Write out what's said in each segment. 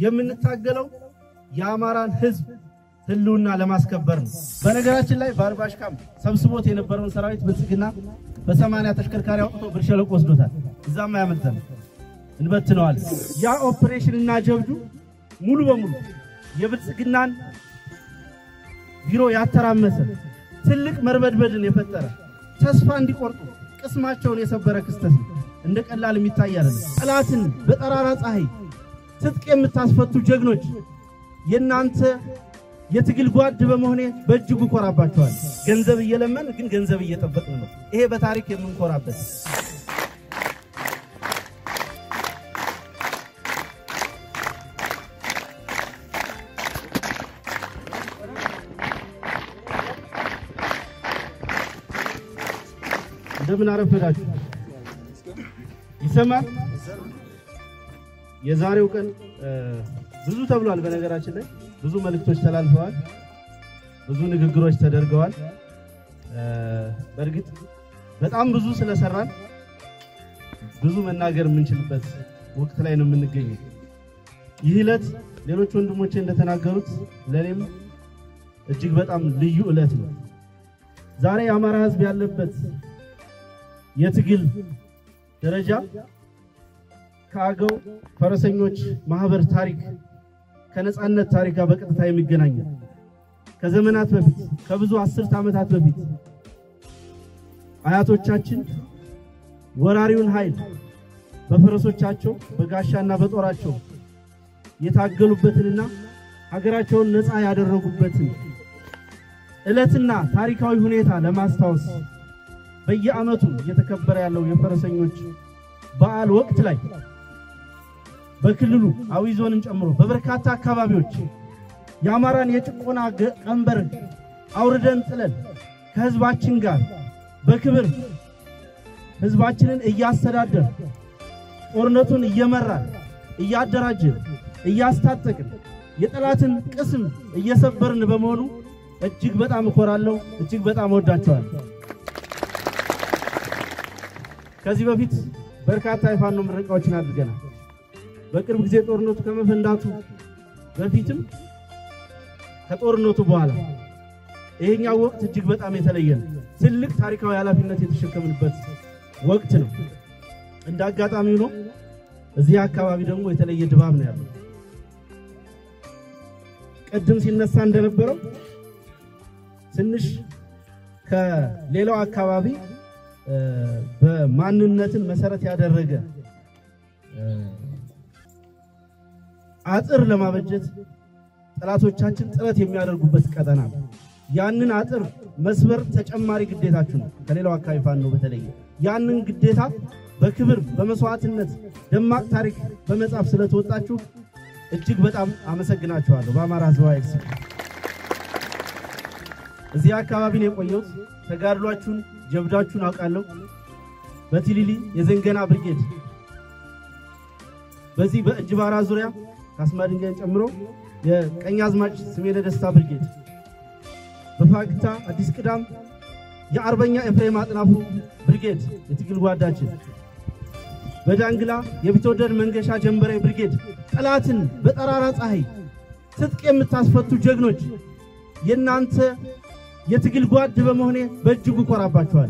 የምንታገለው የአማራን ሕዝብ ህልውና ለማስከበር ነው። በነገራችን ላይ በአርባሽ ካምፕ ሰብስቦት የነበረውን ሰራዊት ብልጽግና በሰማንያ ተሽከርካሪ አውጥቶ ብር ሸለቆ ወስዶታል። እዛም አያመልጠን እንበትነዋል። ያ ኦፕሬሽን እና ጀብዱ ሙሉ በሙሉ የብልጽግናን ቢሮ ያተራመሰ ትልቅ መርበድበድን የፈጠረ ተስፋ እንዲቆርጡ ቅስማቸውን የሰበረ ክስተት ነው። እንደ ቀላል የሚታይ አይደለም። ጠላትን በጠራራ ፀሐይ ትጥቅ የምታስፈቱ ጀግኖች የእናንተ የትግል ጓድ በመሆኔ በእጅጉ ኮራባቸዋል። ገንዘብ እየለመን ግን ገንዘብ እየጠበቅን ነው። ይሄ በታሪክ የምንኮራበት እንደምን አረፈዳችሁ። ይሰማል። የዛሬው ቀን ብዙ ተብሏል። በነገራችን ላይ ብዙ መልእክቶች ተላልፈዋል። ብዙ ንግግሮች ተደርገዋል። በእርግጥ በጣም ብዙ ስለሰራን ብዙ መናገር የምንችልበት ወቅት ላይ ነው የምንገኘው። ይህ ዕለት ሌሎች ወንድሞቼ እንደተናገሩት ለእኔም እጅግ በጣም ልዩ ዕለት ነው። ዛሬ የአማራ ሕዝብ ያለበት የትግል ደረጃ ከአገው ፈረሰኞች ማህበር ታሪክ ከነጻነት ታሪክ ጋር በቀጥታ የሚገናኝ ከዘመናት በፊት ከብዙ አስርት ዓመታት በፊት አያቶቻችን ወራሪውን ኃይል በፈረሶቻቸው በጋሻና በጦራቸው የታገሉበትንና ሀገራቸውን ነፃ ያደረጉበትን ዕለትና ታሪካዊ ሁኔታ ለማስታወስ በየዓመቱ እየተከበረ ያለው የፈረሰኞች በዓል ወቅት ላይ በክልሉ አዊ ዞንን ጨምሮ በበርካታ አካባቢዎች የአማራን የጭቆና ቀንበር አውርደን ጥለን ከህዝባችን ጋር በክብር ህዝባችንን እያስተዳደር ጦርነቱን እየመራን እያደራጀን እያስታጠቅን የጠላትን ቅስም እየሰበርን በመሆኑ እጅግ በጣም እኮራለሁ። እጅግ በጣም እወዳቸዋለሁ። ከዚህ በፊት በርካታ የፋኖ ምረቃዎችን አድርገናል። በቅርብ ጊዜ ጦርነቱ ከመፈንዳቱ በፊትም ከጦርነቱ በኋላ ይሄኛው ወቅት እጅግ በጣም የተለየ ነው። ትልቅ ታሪካዊ ኃላፊነት የተሸከምንበት ወቅት ነው። እንደ አጋጣሚ ሆኖ እዚህ አካባቢ ደግሞ የተለየ ድባብ ነው ያለው። ቅድም ሲነሳ እንደነበረው ትንሽ ከሌላው አካባቢ በማንነትን መሰረት ያደረገ አጥር ለማበጀት ጠላቶቻችን ጥረት የሚያደርጉበት ቀጠና ነው። ያንን አጥር መስበር ተጨማሪ ግዴታችሁ ነው። ከሌላው አካባቢ ፋኖ በተለየ ያንን ግዴታ በክብር በመስዋዕትነት ደማቅ ታሪክ በመጻፍ ስለተወጣችሁ እጅግ በጣም አመሰግናችኋለሁ። በአማራ ሕዝብ ኃይል ስም እዚህ አካባቢ ነው የቆየሁት። ተጋድሏችሁን ጀብዳችሁን አውቃለሁ። በቲሊሊ የዘንገና ብርጌድ፣ በዚህ በእንጅባራ ዙሪያ ካስማ ድንጋይን ጨምሮ የቀኛዝማች ስሜነ ደስታ ብርጌድ፣ በፋግታ አዲስ ቅዳም የአርበኛ ኤፍሬም አጥናፉ ብርጌድ የትግል ጓዳችን፣ በዳንግላ የቢትወደድ መንገሻ ጀንበሬ ብርጌድ ጠላትን በጠራራ ፀሐይ ትጥቅ የምታስፈቱ ጀግኖች የእናንተ የትግል ጓድ በመሆኔ በእጅጉ ኮራባችኋል።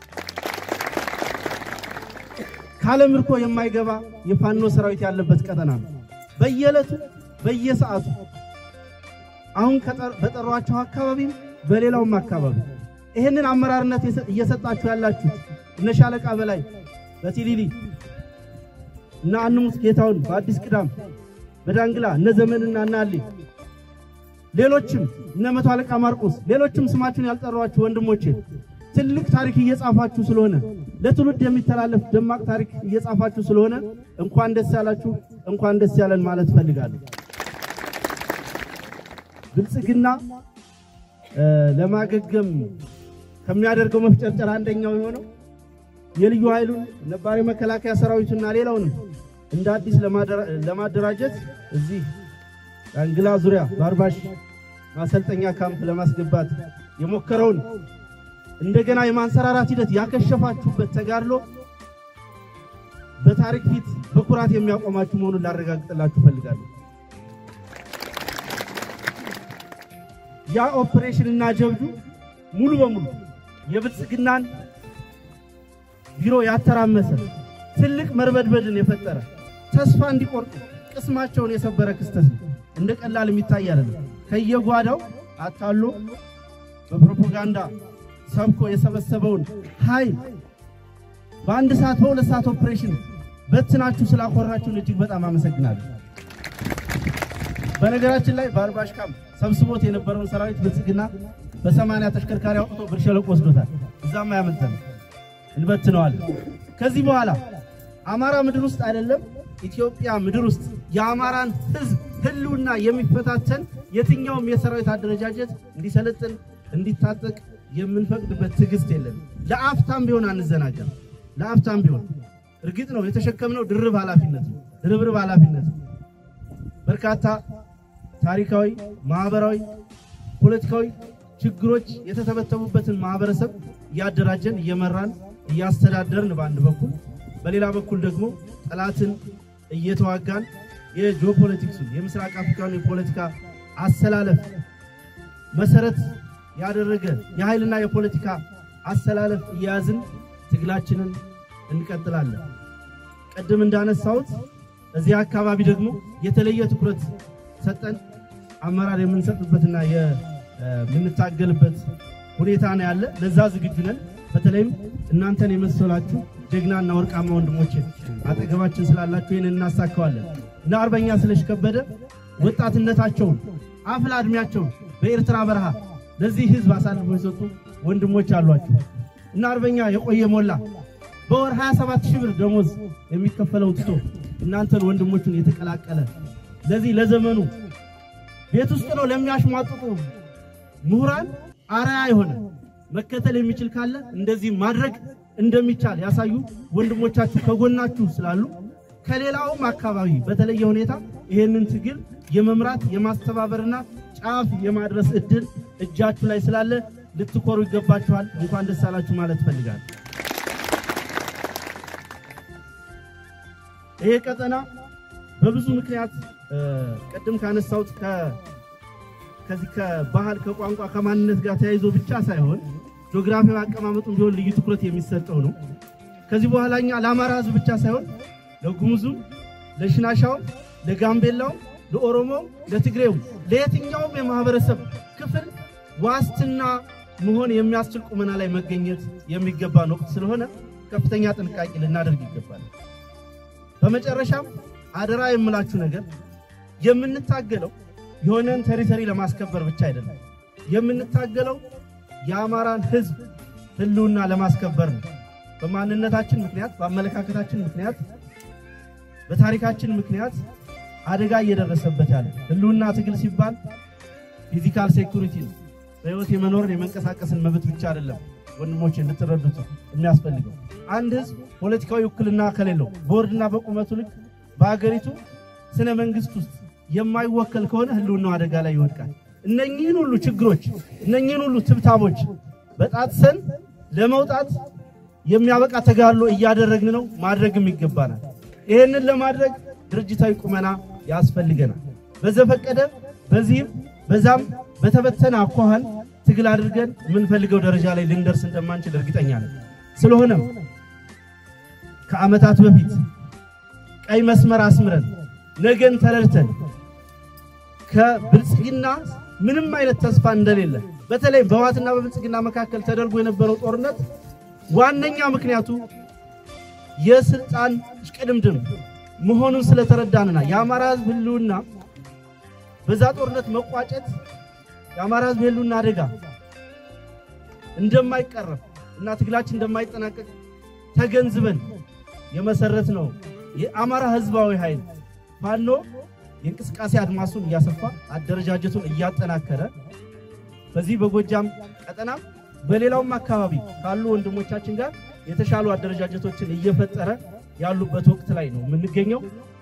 ካለ ምርኮ የማይገባ የፋኖ ሰራዊት ያለበት ቀጠና ነው። በየዕለቱ በየሰዓቱ አሁን በጠሯቸው አካባቢም በሌላውም አካባቢ ይህንን አመራርነት እየሰጣችሁ ያላችሁት እነ ሻለቃ በላይ በቲሊሊ እና አንሙት ጌታውን በአዲስ ቅዳም በዳንግላ እነ ዘመንና እና አሊ ሌሎችም እነ መቶ አለቃ ማርቆስ ሌሎችም ስማችሁን ያልጠሯችሁ ወንድሞቼ ትልቅ ታሪክ እየጻፋችሁ ስለሆነ ለትውልድ የሚተላለፍ ደማቅ ታሪክ እየጻፋችሁ ስለሆነ እንኳን ደስ ያላችሁ፣ እንኳን ደስ ያለን ማለት እፈልጋለሁ። ብልጽግና ለማገገም ከሚያደርገው መፍጨርጨር አንደኛው የሆነው የልዩ ኃይሉን ነባሪ መከላከያ ሰራዊቱና ሌላውንም እንደ አዲስ ለማደራጀት እዚህ ዳንግላ ዙሪያ በአርባሽ ማሰልጠኛ ካምፕ ለማስገባት የሞከረውን እንደገና የማንሰራራት ሂደት ያከሸፋችሁበት ተጋድሎ በታሪክ ፊት በኩራት የሚያቆማችሁ መሆኑን ላረጋግጥላችሁ እፈልጋለሁ። ያ ኦፕሬሽንና ጀብዱ ሙሉ በሙሉ የብልጽግናን ቢሮ ያተራመሰ ትልቅ መርበድበድን የፈጠረ ተስፋ እንዲቆርጡ ቅስማቸውን የሰበረ ክስተት ነው። እንደ ቀላል የሚታይ አይደለም። ከየጓዳው አታሎ በፕሮፓጋንዳ ሰብኮ የሰበሰበውን ኃይል በአንድ ሰዓት በሁለት ሰዓት ኦፕሬሽን በትናችሁ ስላኮራችሁን እጅግ በጣም አመሰግናለሁ። በነገራችን ላይ በአርባሽ ካምፕ ሰብስቦት የነበረውን ሰራዊት ብልጽግና በሰማንያ ተሽከርካሪ አውጥቶ ብር ሸለቆ ወስዶታል። እዛም አያመልጠንም፣ እንበትነዋለን። ከዚህ በኋላ አማራ ምድር ውስጥ አይደለም ኢትዮጵያ ምድር ውስጥ የአማራን ሕዝብ ህልውና የሚፈታተን የትኛውም የሰራዊት አደረጃጀት እንዲሰለጥን እንዲታጠቅ የምንፈቅድበት ትዕግስት የለም። ለአፍታም ቢሆን አንዘናጋም። ለአፍታም ቢሆን እርግጥ ነው የተሸከምነው ድርብ ኃላፊነት ነው፣ ድርብርብ ኃላፊነት ነው። በርካታ ታሪካዊ፣ ማህበራዊ፣ ፖለቲካዊ ችግሮች የተተበተቡበትን ማህበረሰብ እያደራጀን እየመራን እያስተዳደርን በአንድ በኩል በሌላ በኩል ደግሞ ጠላትን እየተዋጋን የጂኦፖለቲክሱን የምስራቅ አፍሪካን የፖለቲካ አሰላለፍ መሰረት ያደረገ የኃይልና የፖለቲካ አሰላለፍ እየያዝን ትግላችንን እንቀጥላለን። ቅድም እንዳነሳሁት እዚህ አካባቢ ደግሞ የተለየ ትኩረት ሰጠን አመራር የምንሰጥበትና የምንታገልበት ሁኔታ ነው ያለ። ለዛ ዝግጁ ነን። በተለይም እናንተን የመሰላችሁ ጀግናና ወርቃማ ወንድሞች አጠገባችን ስላላችሁ ይህን እናሳካዋለን እና አርበኛ ስለሽ ከበደ ወጣትነታቸውን አፍላ ዕድሜያቸውን በኤርትራ በረሃ ለዚህ ህዝብ አሳልፎ የሰጡ ወንድሞች አሏቸው እና አርበኛ የቆየ ሞላ በወር 27 ሺህ ብር ደሞዝ የሚከፈለው ትቶ እናንተን ወንድሞቹን የተቀላቀለ ለዚህ ለዘመኑ ቤት ውስጥ ነው ለሚያሽሟጥጡ ምሁራን አርአያ የሆነ መከተል የሚችል ካለ እንደዚህ ማድረግ እንደሚቻል ያሳዩ ወንድሞቻችሁ ከጎናችሁ ስላሉ ከሌላውም አካባቢ በተለየ ሁኔታ ይህንን ትግል የመምራት የማስተባበርና ጫፍ የማድረስ እድል እጃችሁ ላይ ስላለ ልትኮሩ ይገባችኋል። እንኳን ደስ አላችሁ ማለት እፈልጋለሁ። ይሄ ቀጠና በብዙ ምክንያት ቅድም ካነሳሁት ከዚህ ከባህል ከቋንቋ ከማንነት ጋር ተያይዞ ብቻ ሳይሆን ጂኦግራፊያዊ አቀማመጡን ቢሆን ልዩ ትኩረት የሚሰጠው ነው። ከዚህ በኋላ እኛ ለአማራ ሕዝብ ብቻ ሳይሆን ለጉሙዙም፣ ለሽናሻውም፣ ለጋምቤላውም፣ ለኦሮሞውም፣ ለትግሬውም ለየትኛውም የማህበረሰብ ክፍል ዋስትና መሆን የሚያስችል ቁመና ላይ መገኘት የሚገባን ወቅት ስለሆነ ከፍተኛ ጥንቃቄ ልናደርግ ይገባል። በመጨረሻም አደራ የምላችሁ ነገር የምንታገለው የሆነን ተሪተሪ ለማስከበር ብቻ አይደለም። የምንታገለው የአማራን ሕዝብ ህልውና ለማስከበር ነው። በማንነታችን ምክንያት፣ በአመለካከታችን ምክንያት፣ በታሪካችን ምክንያት አደጋ እየደረሰበት ያለ ህልውና ትግል ሲባል ፊዚካል ሴኩሪቲ ነው። በህይወት የመኖርን የመንቀሳቀስን መብት ብቻ አይደለም። ወንድሞች እንድትረዱት የሚያስፈልገው አንድ ህዝብ ፖለቲካዊ ውክልና ከሌለው በወርድና በቁመቱ ልክ በሀገሪቱ ስነ መንግስት ውስጥ የማይወከል ከሆነ ህልውናው አደጋ ላይ ይወድቃል። እነኚህን ሁሉ ችግሮች እነኚህን ሁሉ ትብታቦች በጣጥሰን ለመውጣት የሚያበቃ ተጋድሎ እያደረግን ነው፣ ማድረግም ይገባናል። ይህንን ለማድረግ ድርጅታዊ ቁመና ያስፈልገናል። በዘፈቀደ በዚህም በዛም በተበተነ አኳኋን ትግል አድርገን የምንፈልገው ደረጃ ላይ ልንደርስ እንደማንችል እርግጠኛ ነን። ስለሆነም ከዓመታት በፊት ቀይ መስመር አስምረን ነገን ተረድተን ከብልጽግና ምንም አይነት ተስፋ እንደሌለ በተለይ በህወሓትና በብልጽግና መካከል ተደርጎ የነበረው ጦርነት ዋነኛ ምክንያቱ የስልጣን እሽቅድምድም መሆኑን ስለተረዳንና የአማራ ህዝብ ህልውና በዛ ጦርነት መቋጨት የአማራ ህዝብ ህልውና አደጋ እንደማይቀረፍ እና ትግላችን እንደማይጠናቀቅ ተገንዝበን የመሰረት ነው የአማራ ህዝባዊ ኃይል ፋኖ የእንቅስቃሴ አድማሱን እያሰፋ አደረጃጀቱን እያጠናከረ በዚህ በጎጃም ቀጠናም በሌላውም አካባቢ ካሉ ወንድሞቻችን ጋር የተሻሉ አደረጃጀቶችን እየፈጠረ ያሉበት ወቅት ላይ ነው የምንገኘው።